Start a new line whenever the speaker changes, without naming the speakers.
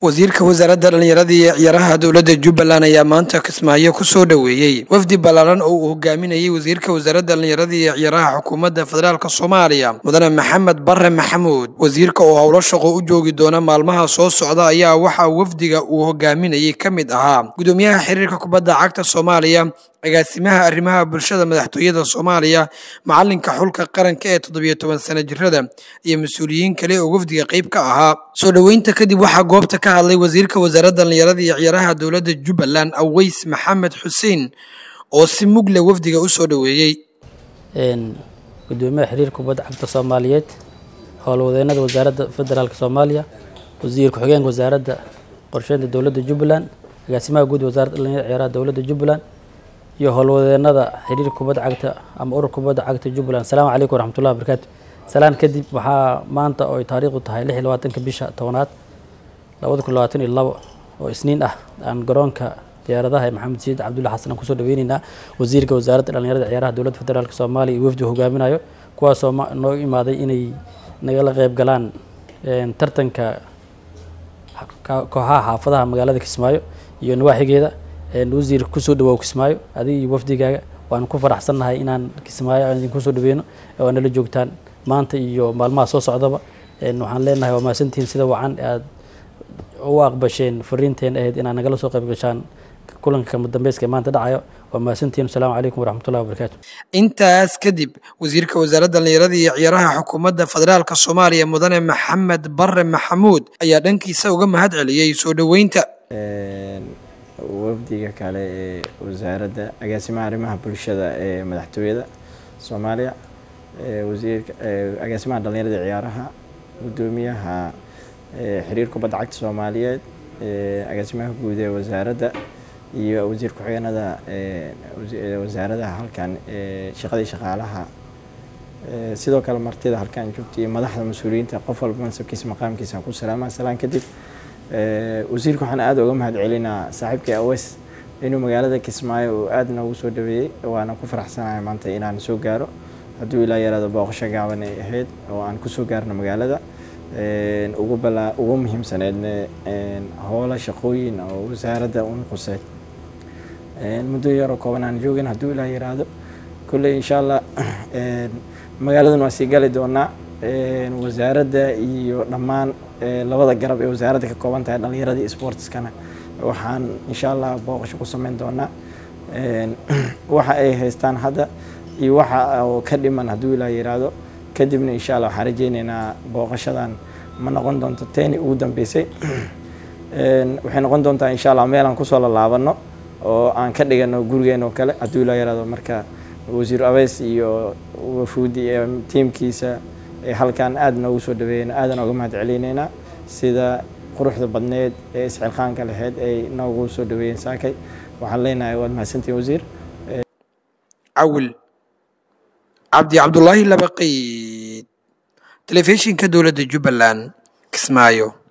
wasiirka wasaaradda dhallinyarada iyo ciyaaraha dowladda jubbaland ayaa maanta kismaayo kusoo dhoweeyey wafdi ballaaran oo uu hogaaminayay wasiirka wasaaradda dhallinyarada iyo ciyaaraha xukuumadda federaalk soomaaliya mudane maxamed bare maxamuud wasiirka oo howlo shaqo u joogi doona maalmaha soo socda ayaa waxaa wafdiga uu hogaaminayay ka mid ahaa gudoomiyaha xiriirka kubadda cagta soomaaliya agaasimaha arrimaha bulshada madaxtooyada soomaaliya macalinka xulka qaranka ee toddobiyo toban sana jirada iyo mas-uuliyiin kale oo wafdiga qayb ka ahaa soo dhoweynta kadib waxaa goobta ka hadlay wasiirka wasaaradda dhallinyarada iyo ciyaaraha dowladda jubbaland aweys maxamed xuseen oo si mugle wafdiga u soo dhoweeyey
gudoomiyaha xiriirka kubadda cagta soomaaliyeed howlwadeenada wasaaradda federaalk soomaaliya wasiir ku-xigeenka wasaaradda qorsheynta dowladda jubbaland agaasimaha guud wasaaradda dhallinyarada ciyaaraha dowladda jubbaland iyo howlwadeenada xiriirka kubadda cagta ama ururka kubadda cagta jubbaland asalaamu calaykum waraxmatullahi wabarakaatu salaan kadib waxaa maanta oo ay taariikhdu tahay lix iyo labaatanka bisha tobanaad labada kun labaatan iyo labo oo isniin ah aan garoonka diyaaradaha ee maxamed sayid cabdulla xasan aan kusoo dhaweyneynaa wasiirka wasaaradda dhallinyarada ciyaaraha dowladda federaalk soomaaliya iyo wafdi hogaaminayo kuwaasoo noo imaaday inay nagala qeyb galaan tartanka kooxaha xaafadaha magaalada kismaayo iyo nawaaxigeeda wasiir kusoo dhawaaw kismaayo adiga iyo wafdigaaga waanu ku faraxsannahay inaan kismaayo aan idinku soo dhaweyno oo nala joogtaan maanta iyo maalmaha soo socdaba waxaan leenahay waa mahadsantihiin sida wacan aad u aqbasheen fariinteen ahayd inaad nagala soo qayb gashaan kulanka kama dambeyska ee maanta dhacayo waa mahadsantihiin asalaamu calaykum waraxmatullahi wabarakaatu
intaas kadib wasiirka wasaaradda dhallinyarada iyo ciyaaraha xukuumadda federaalka soomaaliya mudane maxamed bare maxamuud ayaa dhankiisa uga mahad celiyey soo dhoweynta
wafdiga kale ee wasaaradda agaasimaha arrimaha bulshada ee madaxtooyada soomaaliya wasiirka agaasimaha dhallinyarada ciyaaraha gudoomiyaha xiriir kubadda cagta soomaaliyeed agaasimaha guud ee wasaaradda iyo wasiir ku-xigeenada wasaaradaha halkan shaqadii shaqaalaha sidoo kale martida halkan joogta iyo madaxda mas-uuliyiinta qof walba mansabkiisa maqaamkiisa ku salaama salaan kadib wasiirka waxaan aada uga mahad celinaa saaxiibkii aweys inuu magaalada kismaayo uu aada noogu soo dhaweeyey waana ku faraxsanahay maanta inaan soo gaaro hadduu ilaa yaraado booqasho gaaban ay ahayd oo aan kusoo gaarno magaalada ugu balaa ugu muhiimsaneedna howlo shaqooyin oo wasaaradda un quseed muddo yaroo kooban aan joogin hadduu ilaa yaraado kolley insha allah magaaladan waa sii gali doonaa wasaaradda iyo dhammaan labada garab ee wasaaradda ka kooban tahay dhallinyarada iyo sportskana waxaan insha allah booqasho ku sameyn doonaa waxa ay haystaan hadda iyo waxa oo ka dhiman hadduu ilaa yiraahdo kadibna insha allah waxaan rajeyneynaa booqashadan ma noqon doonto teeni ugu dambeysay waxay noqon doontaa insha allah meel aan kusoo lalaabano oo aan ka dhigano gurigeena oo kale hadduu ilaa yiraahdo marka wasiir abeys iyo wafuudi ee tiimkiisa halkan aada noogu soo dhaweeyeen aadan oga mahad celinaynaa sida quruxda badneed ee isxilqaanka lahayd ay noogu soo dhaweeyeen saakay waxaan leenahay waad mahadsantihin wasiir
cawil cabdi cabdulaahi labaqiid telefishinka dowladda jubbaland kismaayo